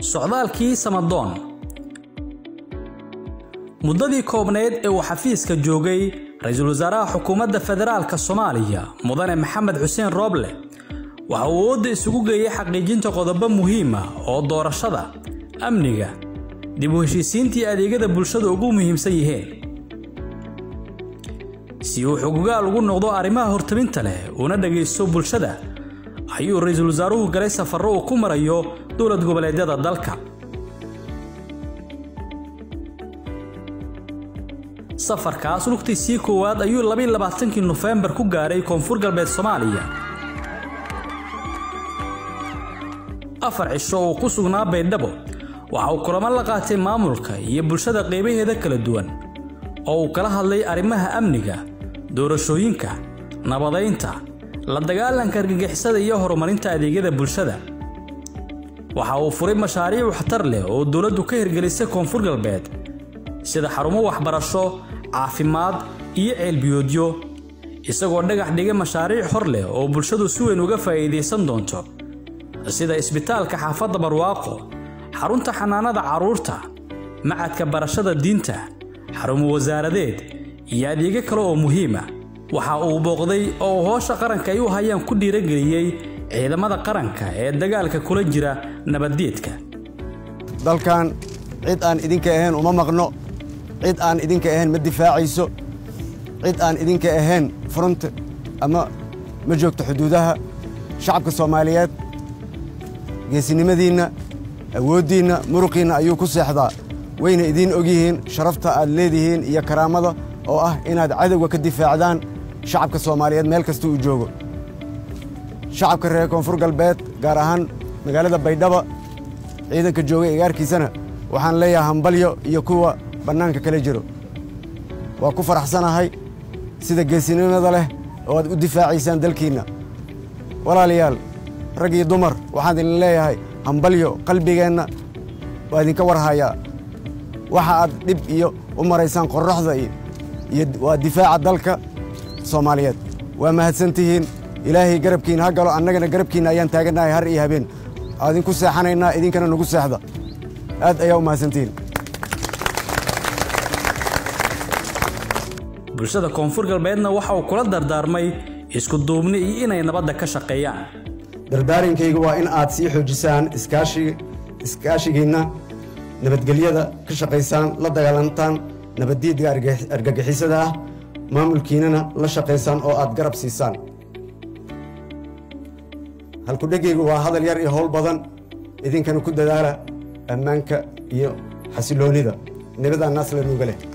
socdaalkii samadoon muddadii koobnayd ee uu xafiiska joogay ra-iisul wasaaraha xukuumadda federaalka soomaaliya mudane maxamed xuseen rooble waxa uu awoodda isugu geeyey xaqiijinta qodobo muhiima oo doorashada amniga dib u heshiisiintii adeegyada bulshada ugu muhiimsan yihiin si uu xugugaal ugu noqdo arrimaha hortabinta leh uuna dhegaysto bulshada ayuu ra-iisul wasaaruhu galay safarro uu ku marayo dowlad goboleedyada dalka safarkaas lugtiisii koowaad ayuu labayilabaatankii nofembar ku gaaray koonfur galbeed soomaaliya afar cisho uu ku sugnaa baydhabo waxa uu kulamo la qaatay maamulka iyo bulshada qaybaheeda kala duwan oo uu kala hadlay arrimaha amniga doorashooyinka nabadaynta la dagaalanka argagixisada iyo horumarinta adeegyada bulshada waxa uu furay mashaariic waxtar leh oo dowladdu ka hirgelisay koonfur galbeed sida xarumo waxbarasho caafimaad iyo ceelbiyoodyo isagoo dhagax dhigay mashaariic hor leh oo bulshadu si weyn uga faa'iidaysan doonto sida isbitaalka xaafadda barwaaqo xarunta xanaanada carruurta macadka barashada diinta xarumo wasaaradeed iyo adeegyo kale oo muhiima waxa uu booqday oo uu hoosha qaranka ay u hayaan ku dhiirageliyey ciidamada qaranka ee dagaalka kula jira nabaddiidka dalkan cid aan idinka ahayn uma maqno cid aan idinka ahayn ma difaacayso cid aan idinka ahayn furunta ama ma joogto xuduudaha shacabka soomaaliyeed geesinimadiinna awooddiinna muruqiinna ayuu ku seexdaa wayna idiin ogyihiin sharafta aad leedihiin iyo karaamada oo ah inaad cadowga ka difaacdaan shacabka soomaaliyeed meel kasta uu joogo shacabka reer koonfur galbeed gaar ahaan magaalada baydhaba ciidanka joogay egaarkiisana waxaan leeyahay hambalyo iyo kuwa bannaanka kala jiro waa ku faraxsanahay sida geesinimada leh oo aad u difaacaysaan dalkiinna walaalayaal rag iyo dumar waxaan idin leeyahay hambalyo qalbigeenna waa idinka warhayaa waxa aad dhib iyo u maraysaan qorraxda iyo waa difaaca dalka soomaaliyeed waa mahadsantihiin ilaahay garabkiina ha galo annagana garabkiinna ayaan taagannahay har iyo habeen adinku seexanaynaa idinkana nagu seexda aad ayaa u mahadsantihiin bulshada koonfur galbeedna waxa uu kula dardaarmay isku duubni iyo inay nabadda ka shaqeeyaan dardaarinkayga waa in aad sii xoojisaan iskaashigiinna nabadgelyada ka shaqaysaan la dagaalantaan nabaddiidga argagixisada ah maamulkiinnana la shaqaysaan oo aad garab siisaan halkudhegaygu waa hadal yar iyo howl badan idinkana ku dadaala ammaanka iyo xasiloonnida nibadaa naas la nuuga leh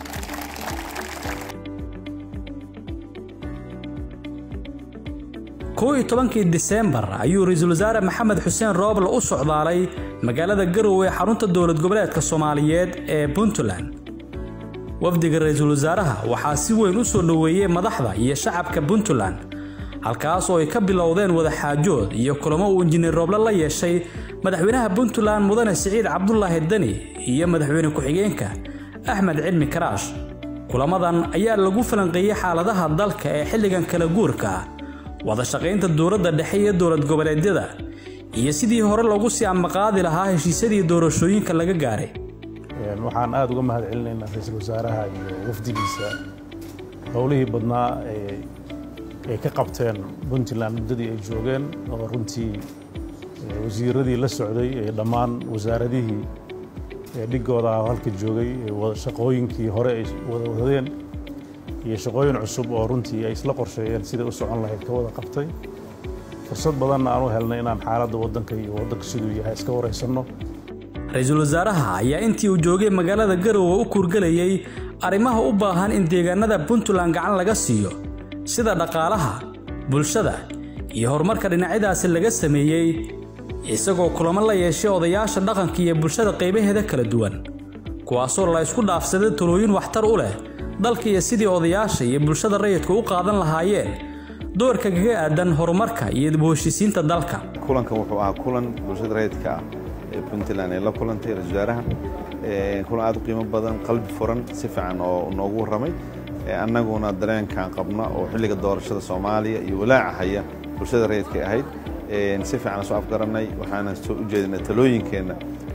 kow iyo tobankii diseembar ayuu ra-iisul wasaare maxamed xuseen rooble u socdaalay magaalada garowe ee xarunta dowlad goboleedka soomaaliyeed ee puntland wafdiga ra-iisul wasaaraha waxaa si weyn u soo dhoweeyey madaxda iyo shacabka puntland halkaas oo ay ka bilowdeen wadaxaajood iyo kulamo uu injineer rooble la yeeshay madaxweynaha puntland mudane siciid cabdulaahi deni iyo madaxweyne ku-xigeenka axmed cilmi karaash kulamadan ayaa lagu falanqeeyey xaaladaha dalka ee xilligan kala guurka ah wada shaqaynta dowladda dhexe iyo dowlad goboleedyada iyo sidii hore loogu sii ambaqaadi lahaa heshiisyadii doorashooyinka laga gaaray waxaan aada uga mahad celinaynaa ra-iisul wasaaraha iyo wafdigiisa howlihii badnaa ay ka qabteen puntland muddadii ay joogeen oo runtii wasiiradii la socday ee dhammaan wasaaradihii dhigooda ah halka joogay shaqooyinkii hore ay wada wadeen iyo shaqooyin cusub oo runtii ay isla qorsheeyeen siday u socon lahayd ka wada qabtay fursad badanna aan u helnay inaan xaaladda waddanka iyo waddanka siduu yahay iska waraysanno ra-iisul wasaaraha ayaa intii uu joogay magaalada garowe u kuurgelayay arrimaha u baahan in deegaanada puntland gacan laga siiyo sida dhaqaalaha bulshada iyo horumarka dhinacyadaasi laga sameeyey isagoo kulamo la yeeshay odayaasha dhaqanka iyo bulshada qaybaheeda kala duwan kuwaasoo la isku dhaafsaday talooyin waxtar u leh dalka iyo sidii odayaasha iyo bulshada rayidku u qaadan lahaayeen doorka kaga aadan horumarka iyo dib u heshiisiinta dalka kulankan wuxuu ahaa kulan bulshada rayidka ah ee puntland ay la kulantay ra-isul wasaaraha kulan aad u qiimo badan qalbi furan si fiican oo noogu warramay annaguna dareenkan qabna oo xilliga doorashada soomaaliya iyo walaaca haya bulshada rayidka ahayd si fiican soo afgarannay waxaana soo u jeedinay talooyinkeenna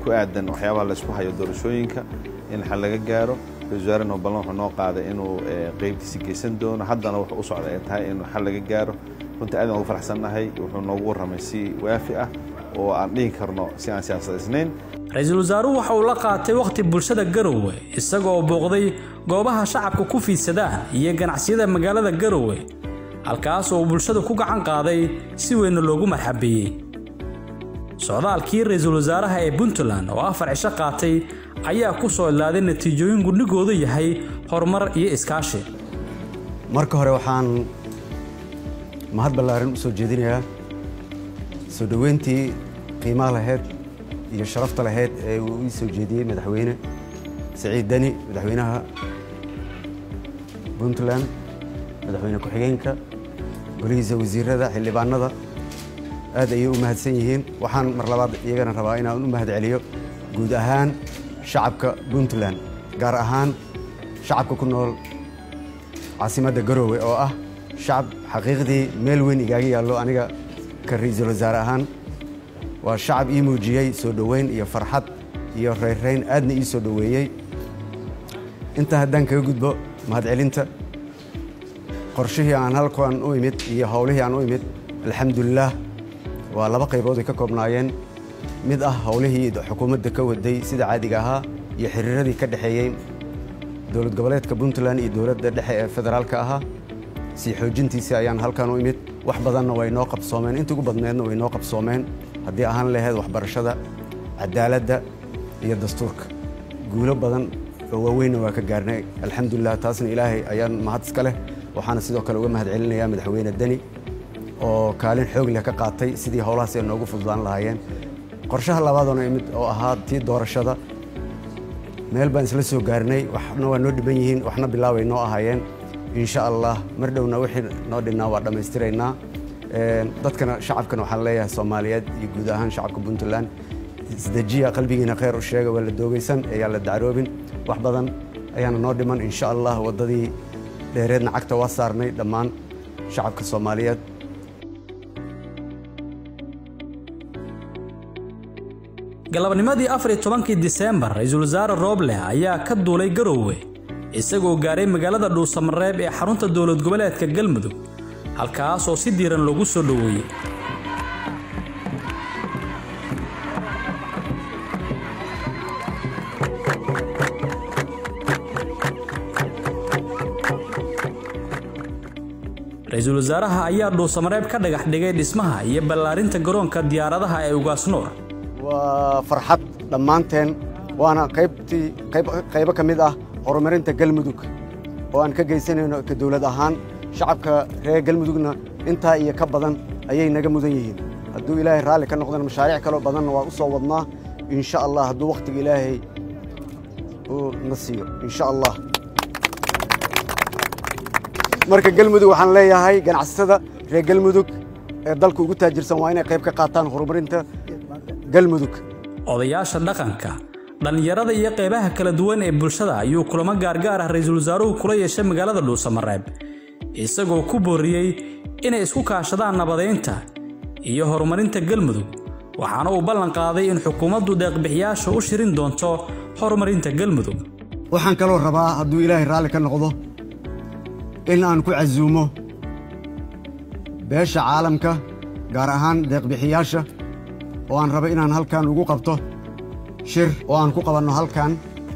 ku aadan waxyaabaha laysku hayo doorashooyinka in xal laga gaaro ra-isul wasaarena ballan wuxuu noo qaaday inuu qeybtiisi geysan doono haddana wuxuu u socda ay tahay in xal laga gaaro runtii aad aan ugu faraxsannahay wuxuu noogu warramay si waafi ah oo aan dhihi karno si aan siyaasadaysnayn ra-iisul wasaaruhu waxa uu la qaatay wakhti bulshada garowe isagoo booqday goobaha shacabka ku fiidsadaan iyo ganacsiyada magaalada garowe halkaas oo bulshada ku gacan qaaday si weynna loogu marxabeeyey socdaalkii ra-iisul wasaaraha ee puntland oo afar cisho qaatay ayaa ku soo idlaaday natiijooyin gudnigoodu yahay horumar iyo iskaashi marka hore waxaan mahad ballaaran u soo jeedinayaa soo dhoweyntii qiimaha lahayd iyo sharafta lahayd ee uu ii soo jeediyey madaxweyne siciid deni madaxweynaha puntland madaxweyne ku-xigeenka golihiisa wasiirada xildhibaanada aad ayay u mahadsan yihiin waxaan mar labaad iyagana rabaa inaan u mahad celiyo guud ahaan shacabka puntland gaar ahaan shacabka ku nool caasimadda garoowe oo ah shacab xaqiiqdii meel weyn igaaga yaallo aniga ka ra-iisul wasaare ahaan waa shacab ii muujiyey soo dhoweyn iyo farxad iyo reyrrayn aadna ii soo dhoweeyey intaa haddaan kaga gudbo mahadcelinta qorshihii aan halkan u imid iyo howlihii aan u imid alxamdulilaah waa laba qaybood ay ka koobnaayeen mid ah howlihii xukuumadda ka waday sida caadiga ahaa iyo xiriiradii ka dhexeeyey dowlad goboleedka puntland iyo dowladda dhexe ee federaalka ahaa sii xoojintiisii ayaan halkan u imid wax badanna way noo qabsoomeen inta ugu badneedna way noo qabsoomeen haddii ahaan lahayd waxbarashada cadaaladda iyo dastuurka guulo badan oo waaweynna waa ka gaarnay alxamdulilah taasna ilaahay ayaan mahad iska leh waxaana sidoo kale uga mahad celinayaa madaxweyne deni oo kaalin xoog leh ka qaatay sidii howlahaas ay noogu fududaan lahaayeen qorshaha labaadoona imid oo ahaa tii doorashada meel baan isla soo gaarnay waxna waa noo dhiban yihiin waxna bilaabay noo ahaayeen insha allah mar dhowna wixii noo dhinnaa waa dhammaystiraynaa dadkana shacabkana waxaan leeyahay soomaaliyeed iyo guud ahaan shacabka puntland isdejiya qalbigiina khayr u sheega waa la doogaysan ayaan la dacroobin wax badan ayaana noo dhiman insha allah waddadii dheereedna cagta waa saarnay dhammaan shacabka soomaaliyeed galabnimadii afar iyo tobankii diseembar ra-iisul wasaare rooble ayaa ka duulay garowe isagoo gaaray magaalada dhuusamareeb ee xarunta dowlad goboleedka galmudug halkaas oo si diiran loogu soo dhoweeyey ra-iisul wasaaraha ayaa dhuusamareeb ka dhagax dhigay dhismaha iyo ballaarinta garoonka diyaaradaha ee ugaasnuur waa farxad dhammaanteen waana qaybtii qaybo ka mid ah horumarinta galmudug oo aan ka geysanayno ka dowlad ahaan shacabka reer galmudugna intaa iyo ka badan ayay naga mudan yihiin hadduu ilaahay raalli ka noqdana mashaariic kaloo badanna waa u soo wadnaa insha allah hadduu wakhtiga ilaahay uu na siiyo insha allah marka galmudug waxaan leeyahay ganacsatada reer galmudug ee dalka ugu taajirsan waa inay qayb ka qaataan horumarinta galmudug odayaasha dhaqanka dhallinyarada iyo qaybaha kala duwan ee bulshada ayuu kulamo gaargaar ah ra-iisul wasaaruhu kula yeeshay magaalada dhuusamareeb isagoo ku booriyey inay isku kaashadaan nabadaynta iyo horumarinta galmudug waxaana uu ballan qaaday in xukuumaddu deeqbixiyaasha u shirin doonto horumarinta galmudug waxaan kaloo rabaa hadduu ilaahay raalli ka noqdo in aan ku casuumo beesha caalamka gaar ahaan deeqbixiyaasha oo aan rabo inaan halkan ugu qabto shir oo aan ku qabanno halkan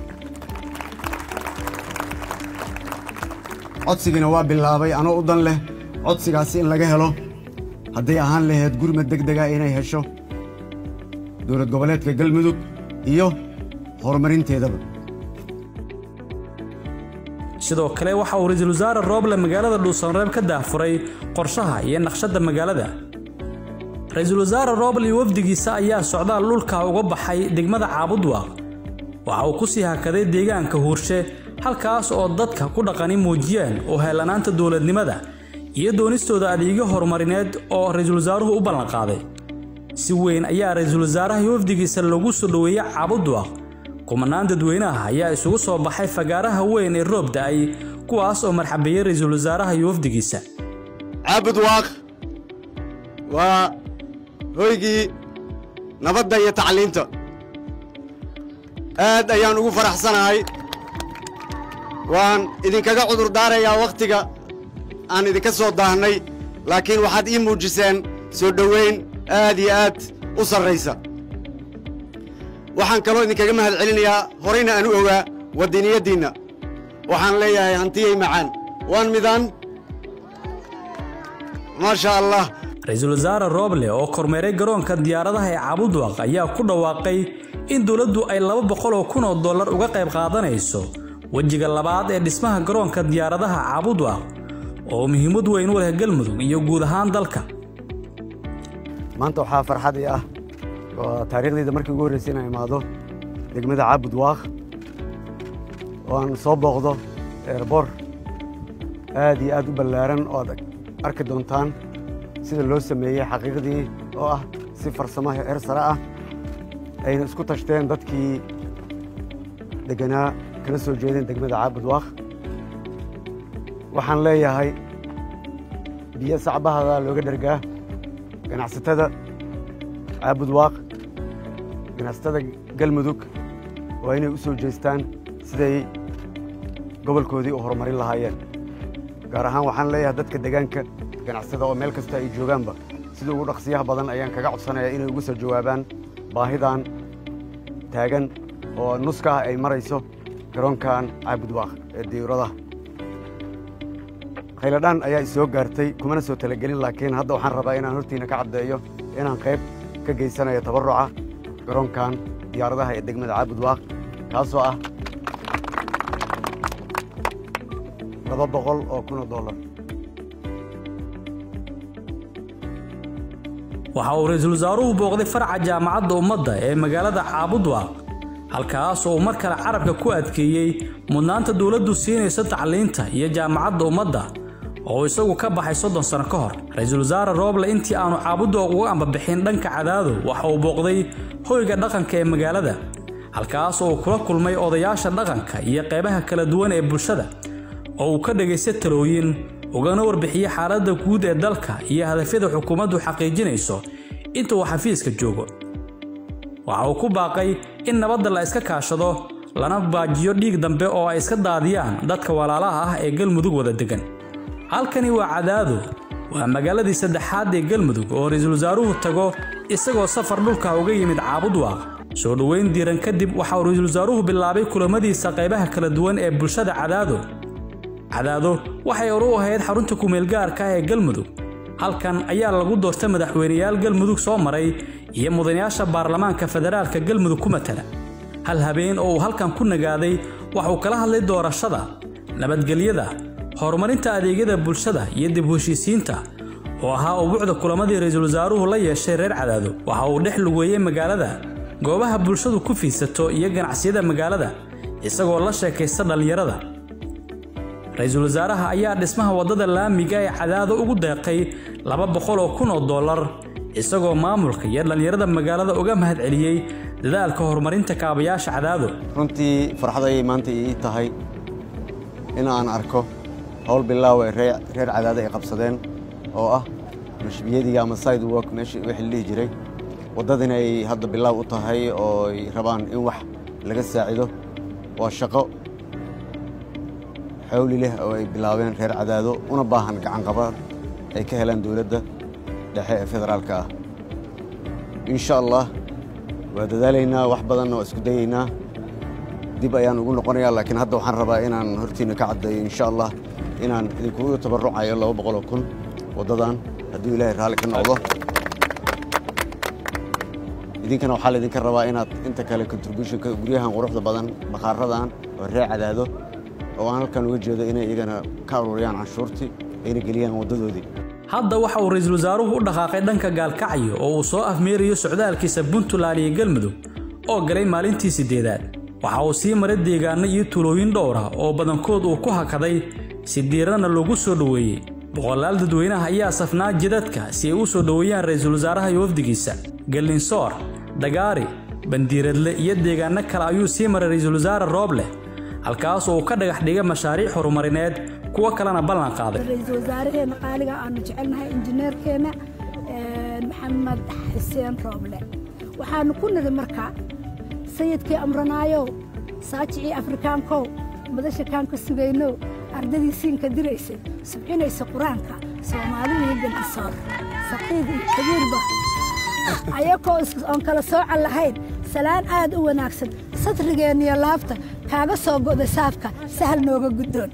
codsigiina waa bilaabay anoo u dan leh codsigaasi in laga helo hadday ahaan lahayd gurmad deg dega inay hesho dowlad goboleedka galmudug iyo horumarinteedaba sidoo kale waxa uu ra-iisul wasaare rooble magaalada dhuusamareeb ka daahfuray qorshaha iyo naqshadda magaalada ra-iisul wasaare rooble iyo wafdigiisa ayaa socdaal dhulka uga baxay degmada caabudwaaq waxa uu ku sii hakaday deegaanka huurshe halkaas oo dadka ku dhaqani muujiyeen oo heellanaanta dowladnimada iyo doonistooda adeegyo horumarineed oo ra-iisul wasaaruhu u ballanqaaday si weyn ayaa ra-iisul wasaaraha iyo wafdigiisa loogu soo dhoweeyey caabudwaaq kumanaan dadweynaha ayaa isugu soo baxay fagaaraha weyn ee roob da'ay kuwaas oo marxabeeyey ra-iisul wasaaraha iyo wafdigiisa caabudwaaq waa hoygii nabadda iyo tacliinta aad ayaan ugu faraxsanahay waan idinkaga cudur daarayaa wakhtiga aan idinka soo daahnay laakiin waxaad ii muujiseen soo dhowayn aad iyo aad u sarraysa waxaan kaloo idinkaga mahad celinayaa horayna aan u ogaa waddiniyaddiinna waxaan leeyahay hantiyey macaan waan midaan maasha allah ra-iisul wasaare rooble oo kormeeray garoonka diyaaradaha ee caabudwaq ayaa ku dhawaaqay in dowladdu ay laba boqol oo kun oo dollar uga qayb qaadanayso wejiga labaad ee dhismaha garoonka diyaaradaha caabudwaq oo muhiimad weyn u leh galmudug iyo guud ahaan dalka maanta waxaa farxad ii ah waa taariikhdayda markii ugu horraysay inaan imaado degmada caabudwaaq oo aan soo booqdo eerbor aad iyo aad u ballaaran oo aad arki doontaan sida loo sameeyey xaqiiqdii oo ah si farsamo heer sare ah ayna isku tashteen dadkii degganaa kala soo jeedeen degmada caabudwaaq waxaan leeyahay biyo sacbahada looga dhergaa ganacsatada caabudwaaq ganacsatada galmudug waa inay u soo jeestaan siday gobolkoodii u horumarin lahaayeen gaar ahaan waxaan leeyahay dadka deegaanka ganacsatada oo meel kasta ay joogaanba sida ugu dhaqsiyaha badan ayaan kaga codsanayaa inay ugu soo jawaabaan baahidan taagan oo nuska ah ay marayso garoonkan caabudwaaq ee diyuuradaha khayladhaan ayaa isoo gaartay kumana soo talagelin laakiin hadda waxaan rabaa inaan hortiina ka caddeeyo inaan qayb ka geysanayo tabarruca garoonkan diyaaradaha ee degmada caabudwaaq kaasoo ah laba boqol oo kun oo dollar waxa uu ra-iisul wasaaruhu booqday farca jaamacadda ummadda ee magaalada caabudwaaq halkaas oo uu mar kale carabka ku adkeeyey mudnaanta dowladdu siinayso tacliinta iyo jaamacadda ummadda oo isagu ka baxay soddon sano ka hor ra-iisul wasaare rooble intii aanu caabudwaaq uga ambabixin dhanka cadaado waxa uu booqday hoyga dhaqanka ee magaalada halkaas oo uu kula kulmay odayaasha dhaqanka iyo qaybaha kala duwan ee bulshada oo uu ka dhagaystay talooyin ugana warbixiyey xaaladda guud ee dalka iyo hadafyada xukuumaddu xaqiijinayso inta uu xafiiska joogo waxa uu ku baaqay in nabadda la iska kaashado lana baajiyo dhiig dambe oo ay iska daadiyaan dadka walaalaha ah ee galmudug wada degan halkani waa cadaado waa magaaladii saddexaad ee galmudug oo ra-iisul wasaaruhu tago isagoo safar dhulka uga yimid caabudwaaq soo dhoweyn diiran kadib waxa uu ra-iisul wasaaruhu bilaabay kulamadiisa qaybaha kala duwan ee bulshada cadaado cadaado waxay hor u ahayd xarunta kumeelgaarka ah ee galmudug halkan ayaa lagu doortay madaxweyneyaal galmudug soo maray iyo mudanayaasha baarlamaanka federaalka galmudug ku matala hal habeen oo uu halkan ku nagaaday waxuu kala hadlay doorashada nabadgelyada horumarinta adeegyada bulshada iyo dib u heshiisiinta oo ahaa ubuucda kulamadii ra-iisul wasaaruhu la yeeshay reer cadaado waxa uu dhex lugeeyey magaalada goobaha bulshadu ku fiidsato iyo ganacsiyada magaalada isagoo la sheekaysta dhallinyarada ra-iisul wasaaraha ayaa dhismaha waddada laamiga ee cadaado ugu deeqay laba boqol oo kun oo dollar isagoo maamulka iyo dhallinyarada magaalada uga mahad celiyey dadaalka horumarinta kaabayaasha cadaado runtii farxad ayay maanta ii tahay in aan arko howl bilaaw ee reer cadaado ay qabsadeen oo ah mashbiyadiga ama side work meeshii wixii la dhihi jiray waddadina ay hadda bilaaw u tahay oo ay rabaan in wax laga saacido waa shaqo xawli leh oo ay bilaabeen reer cadaado una baahan gacanqabad ay ka helaan dowladda dhexe ee federaalka ah insha allah waa dadaalaynaa wax badanna waa isku dayaynaa dib ayaan ugu noqonayaa laakiin hadda waxaan rabaa inaan hortiina ka caddeeyo insha allah inaan idinkugu tabarrucayo laba boqoloo kun waddadan hadduu ilaahay raalli ka noqdo idinkana waxaa laydinka rabaa inaad inta kale contributionka guryahan quruxda badan bakhaaradan oo reer cadaado oo aan halkan uga jeedo inay iyagana ka aruuriyaan canshuurtii ayna geliyaan waddadoodii hadda waxa uu ra-iisul wasaaruhu u dhaqaaqay dhanka gaalkacyo oo uu soo afmeerayo socdaalkiisa puntland iyo galmudug oo galay maalintii siddeedaad waxa uu sii maray deegaano iyo tuulooyin dhowra oo badankood uu ku hakaday si diirana loogu soo dhoweeyey boqolaal dadweynaha ayaa safnaa jidadka si ay u soo dhoweeyaan ra-iisul wasaaraha iyo wafdigiisa gallinsoor dagaari bandiiradle iyo deegaano kale ayuu sii maray ra-iisul wasaare rooble halkaas oo uu ka dhagax dhigay mashaariic horumarineed kuwo kalena ballan qaaday ra-iisul wasaaraheena qaaliga aanu jecelnahay injineerkeena maxamed xuseen rooble waxaanu ku nidi marka sayidkii amranaayow saajicii afrikaankow madasha kaan ka sugaynow ardadii siinka diraysay subcinaysa qur-aanka soomaalidii gantisoor saqiid iyo kabiirba ayakoo oon kala soocan lahayn salaan aad u wanaagsan satrigeenniyo laabta kaaga soo go'day saafka sahal nooga guddoon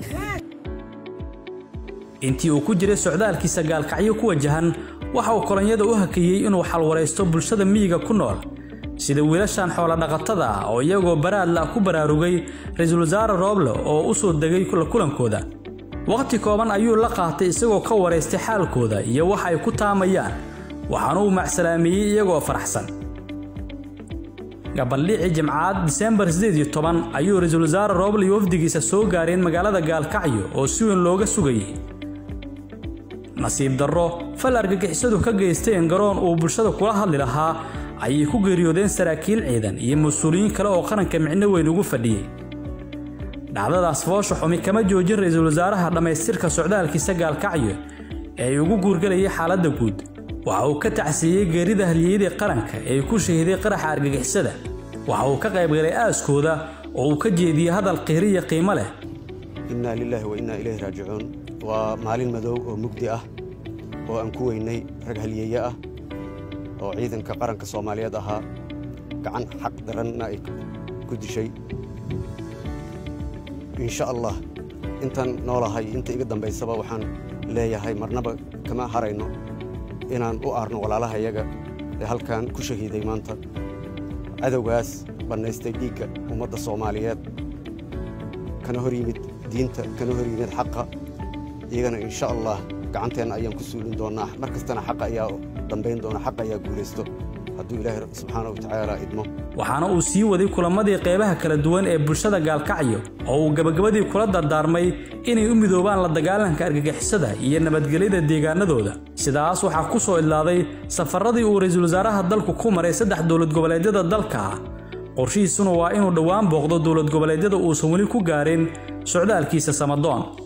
intii uu ku jiray socdaalkiisa gaalkacyo ku wajahan waxa uu kolonyada u hakiyey inuu xalwaraysto bulshada miyiga ku nool sida wiilashan xoolodhaqatada ah oo iyagoo baraadla ku baraarugay ra-iisul wasaare rooble oo u soo degay kulankooda wakhti kooban ayuu la qaatay isagoo ka waraystay xaalkooda iyo waxa ay ku taamayaan waxaana uu macsalaameeyey iyagoo faraxsan gabaldhicii jimcaad diseembar ayuu ra-iisul wasaare rooble iyo wafdigiisa soo gaareen magaalada gaalkacyo oo si weyn looga sugayay nasiib darro fal argagixisadu ka geysteen garoon uu bulshada kula hadli lahaa ayay ku geeriyoodeen saraakiil ciidan iyo mas-uuliyiin kale oo qaranka micno weyn ugu fadhiyey dhacdadaas foosha xumi kama joojin ra-iisul wasaaraha dhammaystirka socdaalkiisa gaalkacyo ee ay ugu guurgalayay xaaladda guud waxa uu ka tacsiiyey geerida halyeeyadii qaranka ee ku shahiday qaraxa argagixisada waxa uu ka qaybgalay aaskooda oo uu ka jeediyey hadal qiiriya qiimo leh innaa lilaahi wa innaa ilayhi raajicuun waa maalin madow oo mugdi ah oo aan ku weynay rag halyeeye ah oo ciidanka qaranka soomaaliyeed ahaa gacan xaq daranna ay ku dishay insha allah intaan noolahay inta iga dambaysaba waxaan leeyahay marnaba kama harayno inaan u aarno walaalaha yaga ee halkan ku shahiiday maanta cadowgaas bannaystay dhiigga ummadda soomaaliyeed kana hor yimid diinta kana hor yimid xaqa iyagana insha allah gacanteenna ayaan ku suulin doonnaa mar kastana xaqa ayaa dambayn doona xaqa ayaa guulaysto hadduu ilaahay subxaana wa tacaala idmo waxaana uu sii waday kulamadii qaybaha kala duwan ee bulshada gaalkacyo oo uu gabagabadii kula dardaarmay inay u midoobaan la dagaalanka argagixisada iyo nabadgelyada deegaanadooda sidaas waxaa ku soo idlaaday safaradii uu ra-iisul wasaaraha dalku ku maray saddex dowlad goboleedyada dalka ah qorshihiisuna waa inuu dhowaan booqdo dowlad goboleedyada uusan weli ku gaarin socdaalkiisa samadoon